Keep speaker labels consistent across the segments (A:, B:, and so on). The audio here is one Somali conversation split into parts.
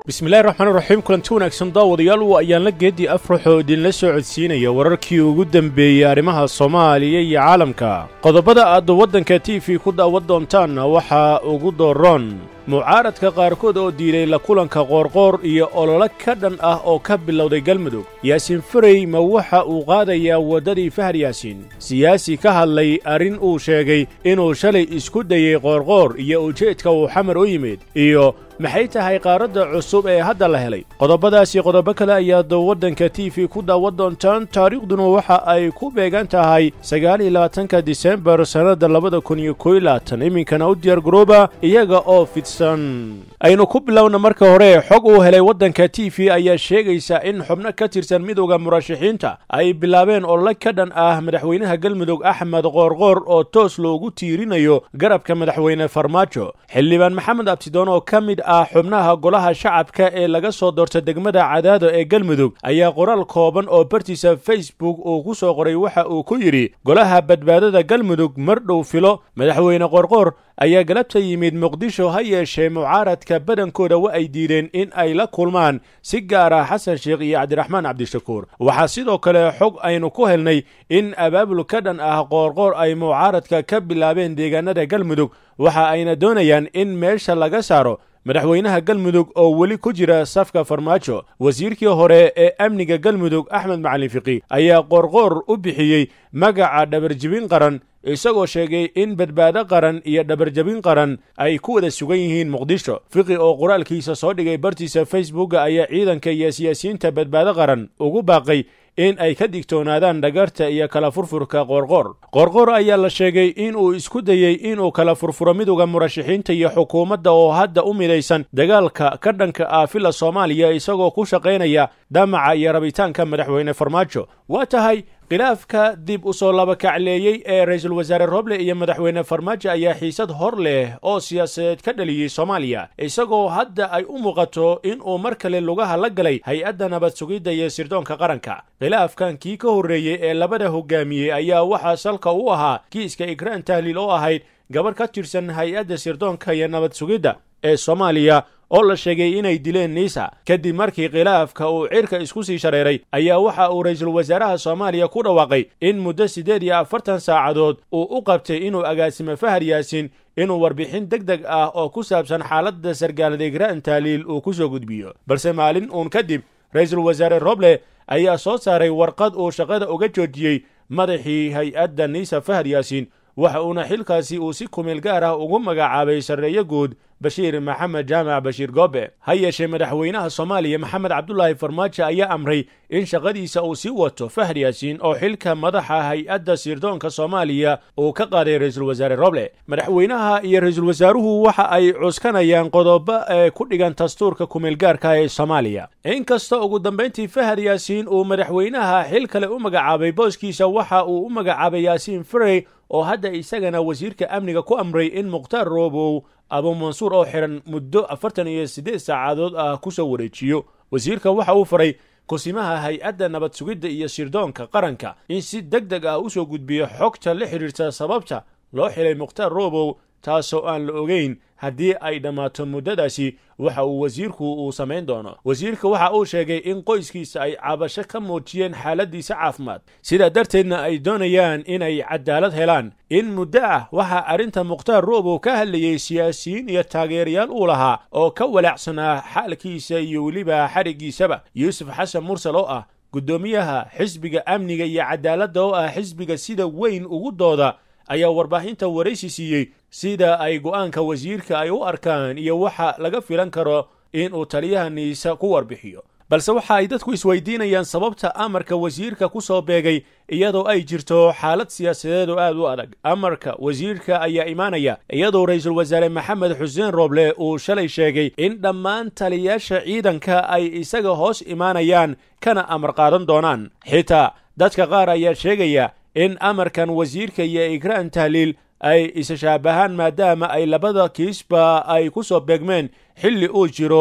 A: bismillahi raxmaan raxiim kulanti wanaagsan daawadayaal waa ayaan la geedii afrax oo idinla soo codsiinaya wararkii ugu dembeeyey arrimaha soomaaliya iyo caalamka qodobada aad waddanka t v ku daawan doontaanna waxaa ugu dooroon mucaaradka qaarkood oo diiday la kulanka qoorqoor iyo ololo ka dhan ah oo ka bilowday galmudug yaasiin farey ma waxa uu qaadayaa waddadii fahad yaasiin siyaasi ka hadlay arrin uu sheegay inuu shalay isku dayey qoorqoor iyo ujeedka uu xamar u yimid iyo maxay tahay qaaradda cusub ee hadda la helay qodobadaasi qodobo kale ayaad waddanka t v ku daawan doontaan taariikhduna waxa ay ku beegan tahay sagaaliyo labaatanka disembar sannadda labada kun iyo koyo labaatan iminkana u diyaar garooba iyaga oo fidsan aynu ku bilowna marka hore xog uu helay waddanka t v ayaa sheegaysa in xubno ka tirsan midowda murashaxiinta ay bilaabeen olole ka dhan ah madaxweynaha galmudug axmed qoorqoor oo toos loogu tiirinayo garabka madaxweyne farmaajo xildhibaan maxamed abtidoon oo ka mid ah xubnaha golaha shacabka ee laga soo doorta degmada cadaado ee galmudug ayaa qoraal kooban oo bartiisa facebook uu ku soo qoray waxa uu ku yidhi golaha badbaadada galmudug mar dhow filo madaxweyne qoorqoor ayaa galabta yimid muqdisho ha yeeshee mucaaradka badankooda wa ay diideen in ay la kulmaan si gaar ah xasan sheekh iyo cabdiraxmaan cabdishakuur waxaa sidoo kale xog aynu ku helnay in abaabul ka dhan ah qoorqoor ay mucaaradka ka bilaabeen deegaanada galmudug waxa ayna doonayaan in meesha laga saaro madaxweynaha galmudug oo weli ku jira safka farmaajo wasiirkii hore ee amniga galmudug axmed macalin fiqi ayaa qoorqoor u bixiyey magaca dhabarjibin qaran isagoo sheegay in badbaado qaran iyo dhabarjabin qaran ay ku wada sugan yihiin muqdisho fiqi oo qoraalkiisa soo dhigay bartiisa facebooka ayaa ciidanka iyo siyaasiyiinta badbaado qaran ugu baaqay in ay ka digtoonaadaan dhagarta iyo kala furfurka qoorqoor qoorqoor ayaa la sheegay inuu isku dayey inuu kala furfuro midowda murashaxiinta iyo xukuumadda oo hadda u midaysan dagaalka ka dhanka ah fila soomaaliya isagoo ku shaqaynaya damaca iyo rabitaanka madaxweyne farmaajo waa tahay khilaafka dib u soo labakacleeyey ee ra-iisul wasaare roble iyo madaxweyne farmaajo ayaa xiisad hor leh oo siyaasadeed ka dhaliyey soomaaliya isagoo hadda ay u muuqato inuu mar kale lugaha la galay hay-adda nabad sugidda iyo sirdoonka qaranka khilaafkan kii ka horreeyey ee labada hogaamiyey ayaa waxaa salka u ahaa kiiska ikraan tahliil oo ahayd gabadh ka tirsan hay-adda sirdoonka iyo nabad sugidda ee soomaaliya oo la sheegay inay dileen niisa kadib markii khilaafka uu cirka isku sii shareeray ayaa waxa uu ra-iisul wasaaraha soomaaliya ku dhawaaqay in muddo siddeed iyo afartan saacadood uu u qabtay inuu agaasimo fahad yaasiin inuu warbixin deg deg ah oo ku saabsan xaaladda sargaalada igraan taaliil uu ku soo gudbiyo balse maalin uun kadib ra-iisul wasaare roble ayaa soo saaray warqad uu shaqada uga joojiyey madaxii hay-adda niisa fahad yaasiin waxa uuna xilkaasi uu si kumeel gaar ah ugu magacaabay sarreeyo guud bashiir maxamed jaamac bashiir goobe ha yeeshee madaxweynaha soomaaliya maxamed cabdulaahi farmaajo ayaa amray in shaqadiisa uu sii wato fahad yaasiin oo xilka madaxa hay-adda sirdoonka soomaaliya uu ka qaaday ra-iisul wasaare roble madaxweynaha iyo ra-iisul wasaaruhu waxa ay cuskanayaan qodobo ee ku dhigan dastuurka kumeelgaarka ee soomaaliya inkasta ugu dambayntii fahad yaasiin uu madaxweynaha xil kale u magacaabay booskiisa waxa uu u magacaabay yaasiin farey oo hadda isagana wasiirka amniga ku amray in mukhtaar roobow abu mansuur oo xihan muddo afartan iyo siddeed saacadood ah ku soo wareejiyo wasiirka waxa uu faray kusimaha hay-adda nabad sugidda iyo sirdoonka qaranka in si deg deg ah u soo gudbiyo xogta la xidhiirta sababta loo xilay mukhtaar roobow taasoo aan la ogeyn haddii ay dhammaato muddadaasi waxa uu wasiirku uu samayn doono wasiirka waxa uu sheegay in qoyskiisa ay cabasho ka muujiyeen xaaladiisa caafimaad sidaa darteedna ay doonayaan inay cadaalad helaan in muddo ah waxaa arrinta mukhtaar roobow ka hadlayey siyaasiyiin iyo taageerayaal uu lahaa oo ka walaacsanaa xaalkiisa iyo weliba xadhiggiisaba yuusuf xasan mursal oo ah guddoomiyaha xisbiga amniga iyo cadaaladda oo ah xisbiga sida weyn ugu dooda ayaa warbaahinta waraysi siiyey sida ay go'aanka wasiirka ay u arkaan iyo waxa laga filan karo inuu taliyaha niisa ku warbixiyo balse waxa ay dadku isweydiinayaan sababta amarka wasiirka ku soo beegay iyadoo ay jirto xaalad siyaasadeed oo aad u adag amarka wasiirka ayaa imaanaya iyadoo ra-iisul wasaare maxamed xuseen rooble uu shalay sheegay in dhammaan taliyayaasha ciidanka ay isaga hoos imaanayaan kana amar qaadan doonaan xitaa dadka qaar ayaa sheegaya in amarkan wasiirka iyo ikraan tahliil ay isa shaabahaan maadaama ay labada kiisba ay ku soo beegmeen xilli uu jiro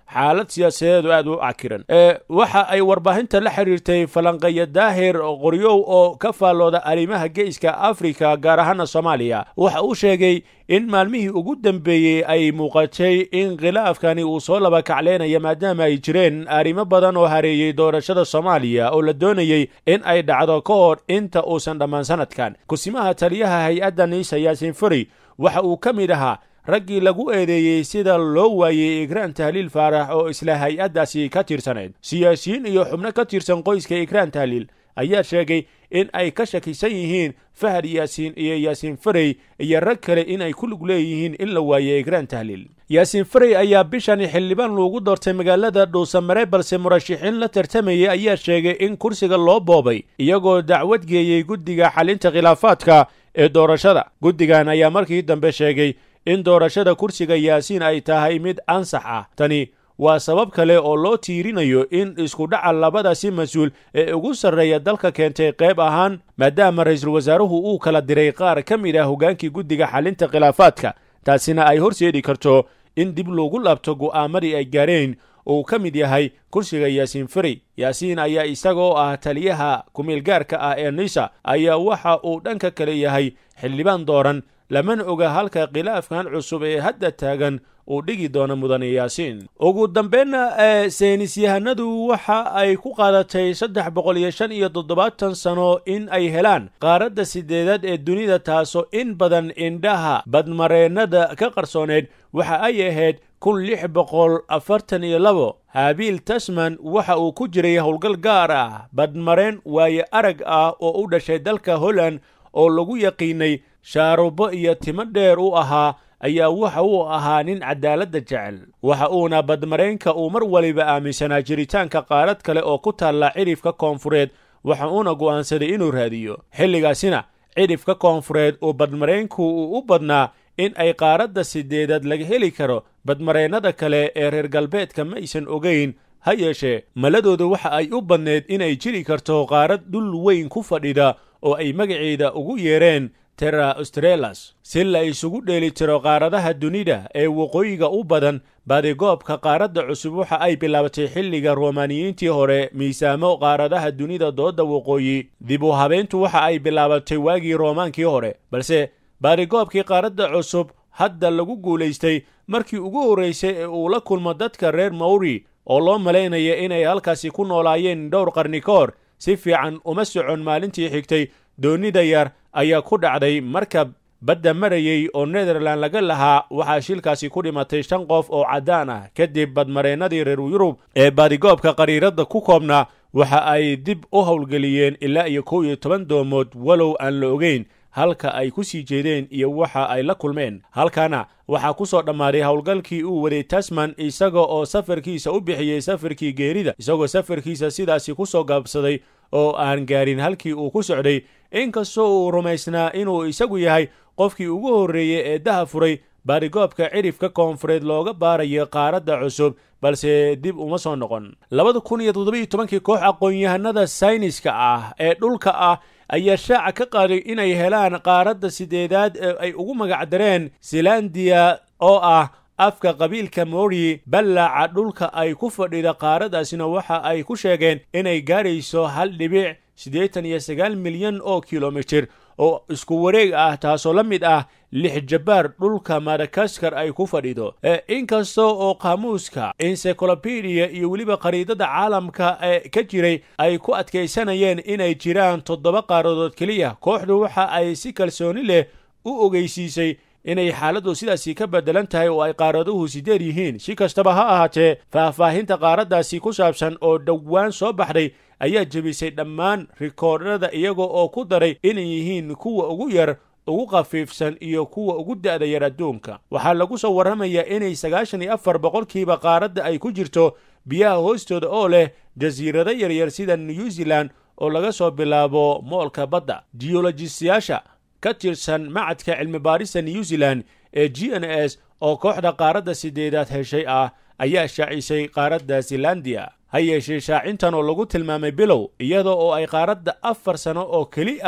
A: xaalad siyaasadeedu aad u cakiran waxa ay warbaahinta la xiriirtay falanqeeya daahir qoryow oo ka faallooda arrimaha geeska afrika gaar ahaana soomaaliya waxa uu sheegay in maalmihii ugu dambeeyey ay muuqatay in khilaafkani uu soo laba kacleynaya maadaama ay jireen arrimo badan oo hareeyey doorashada soomaaliya oo la doonayey in ay dhacdo ka hor inta uusan dhammaan sanadkan kusimaha taliyaha hay-adda niisa yaasin fari waxa uu ka mid ahaa raggii lagu eedeeyey sida loo waayey ikraan tahliil faarax oo isla hay-addaasi ka tirsanayd siyaasiyiin iyo xubno ka tirsan qoyska ikraan tahliil ayaa sheegay in ay ka shakisan yihiin fahad yaasiin iyo yaasiin farey iyo rag kale in ay ku lug leeyihiin in la waayey ikraan tahliil yaasiin farey ayaa bishani xildhibaan loogu doortay magaalada dhuusamare balse murashaxiin la tartamayay ayaa sheegay in kursiga loo boobay iyagoo dacwad geeyey guddiga xalinta khilaafaadka ee doorashada guddigan ayaa markii dambe sheegay in doorashada kursiga yaasiin ay tahay mid ansax ah tani waa sabab kale oo loo tiirinayo in iskudhaca labadaasi mas-uul ee ugu sarreeya dalka keentay qayb ahaan maadaama ra-iisul wasaaruhu uu kala diray qaar ka mid ah hoggaankii guddiga xalinta khilaafaadka taasina ay horseedi karto in dib loogu laabto go'aamadii ay gaareen uu ka mid yahay kursiga yaasiin fari yaasiin ayaa isagoo ah taliyaha kumeelgaarka ah ee nisa ayaa waxa uu dhanka kale yahay xildhibaan dooran lamana oga halka khilaafkan cusub ee hadda taagan uu dhigi doono mudane yaasiin ugu dambeynna ee saynisyahanadu waxa ay ku qaadatay saddex boqol iyo shan iyo toddobaatan sano in ay helaan qaaradda sideedaad ee dunida taasoo in badan indhaha badmareennada ka qarsooneed waxa ay ahayd kun lix boqol afartan iyo labo haabiil tasman waxa uu ku jiray howlgal gaar ah badmareen waaye arag ah oo u dhashay dalka holland oo lagu yaqiinay shaarubo iyo timo dheer u ahaa ayaa waxa uu ahaa nin cadaaladda jecel waxa uuna badmareenka uu mar waliba aaminsanaa jiritaanka qaarad kale oo ku taalla cidhifka koonfureed waxa uuna go'aansaday inuu raadiyo xilligaasina cidhifka koonfureed oo badmareenku uu u badnaa in ay qaaradda sideedaad laga heli karo badmareennada kale ee reer galbeedka ma aysan ogayn ha yeeshee maladooda waxa ay u badneed inay jiri karto qaarad dhul weyn ku fadhida oo ay magaceeda ugu yeereen terra australas si la isugu dheeli tiro qaaradaha dunida ee waqooyiga u badan baadigoobka qaaradda cusub waxa ay bilaabatay xilliga romaaniyiintii hore miisaamo qaaradaha dunida dooda waqooyi dib u habeyntu waxa ay bilaabatay waagii roomaankii hore balse baadigoobkii qaaradda cusub hadda lagu guulaystay markii ugu horraysay ee uu la kulmo dadka reer mawri oo loo malaynaya inay halkaasi ku noolaayeen dhowr qarni ka hor si fiican uma socon maalintii xigtay doonida yar ayaa ku dhacday markab badda marayey oo netherland laga lahaa waxaa shilkaasi ku dhimatay shan qof oo caddaan ah kadib badmareennadii reer yurub ee baadigoobka qariiradda ku koobnaa waxa ay dib u howlgeliyeen ilaa iyo kow iyo toban doomood walow aan la ogeyn halka ay ku sii jeedeen iyo waxa ay la kulmeen halkaana waxaa ku soo dhammaaday howlgalkii uu waday tasman isaga oo safarkiisa u bixiyey safarkii geerida isagoo safarkiisa sidaasi ku soo gaabsaday oo aan gaarin halkii uu ku socday inkastoo uu rumaysnaa inuu isagu yahay qofkii ugu horreeyey ee daha furay baadigoobka cidhifka koonfureed looga baarayo qaaradda cusub balse dib uma soo noqon labada kun iyo toddobiyo tobankii koox aqoon-yahanada sayniska ah ee dhulka ah ayaa shaaca ka qaaday inay helaan qaaradda sideedaad ee ay ugu magacdareen zelandiya oo ah afka qabiilka mori ballaaca dhulka ay ku fadhida qaaraddaasina waxa ay ku sheegeen inay gaarayso hal dhibic siddeetan iyo sagaal milyan oo kilomitir oo isku wareeg ah taasoo la mid ah lix jabbaar dhulka madagaskar ay ku fadhido inkasta oo qaamuuska encyclopedia iyo weliba khariidada caalamka ee ka jiray ay ku adkaysanayeen inay jiraan toddoba qaaradood keliya kooxdu waxa ay si kalsooni leh u ogeysiisay inay xaaladdu sidaasi ka beddelan tahay oo ay qaaraduhu sideed yihiin si kastaba ha ahaatee faahfaahinta qaaraddaasi ku saabsan oo dhowaan soo baxday ayaa jebisay dhammaan rikoodhada iyaga oo ku daray inay yihiin kuwa ugu yar ugu khafiifsan iyo kuwa ugu da'da yar adduunka waxaa lagu soo warramayaa inay sagaashan iyo afar boqolkiiba qaaradda ay ku jirto biyaha hoostooda oo leh jasiirado yaryar sida new zealand oo laga soo bilaabo moolka badda jiyolojistayaasha ka tirsan macadka cilmi baarista new zealand ee g n s oo kooxda qaaradda sideedaad heshay ah ayaa shaacisay qaaradda zelandiya ha yeeshee shaacintan oo lagu tilmaamay bilow iyada oo ay qaaradda afar sano oo keli ah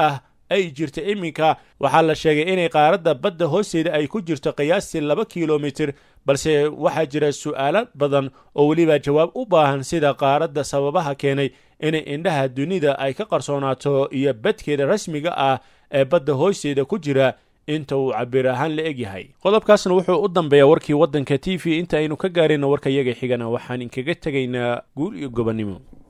A: ay jirta iminka waxaa la sheegay inay qaaradda badda hoosteeda ay ku jirto qiyaastii laba kilomitir balse waxaa jira su'aalo badan oo weliba jawaab u baahan sida qaaradda sababaha keenay inay indhaha dunida ay ka qarsoonaato iyo badkeeda rasmiga ah ee badda hoosteeda ku jira inta uu cabir ahaan la egyahay qodobkaasna wuxuu u dambeeyaa warkii waddanka t v inta aynu ka gaarayna warka yaga xigana waxaan inkaga tegaynaa guul iyo gobonnimo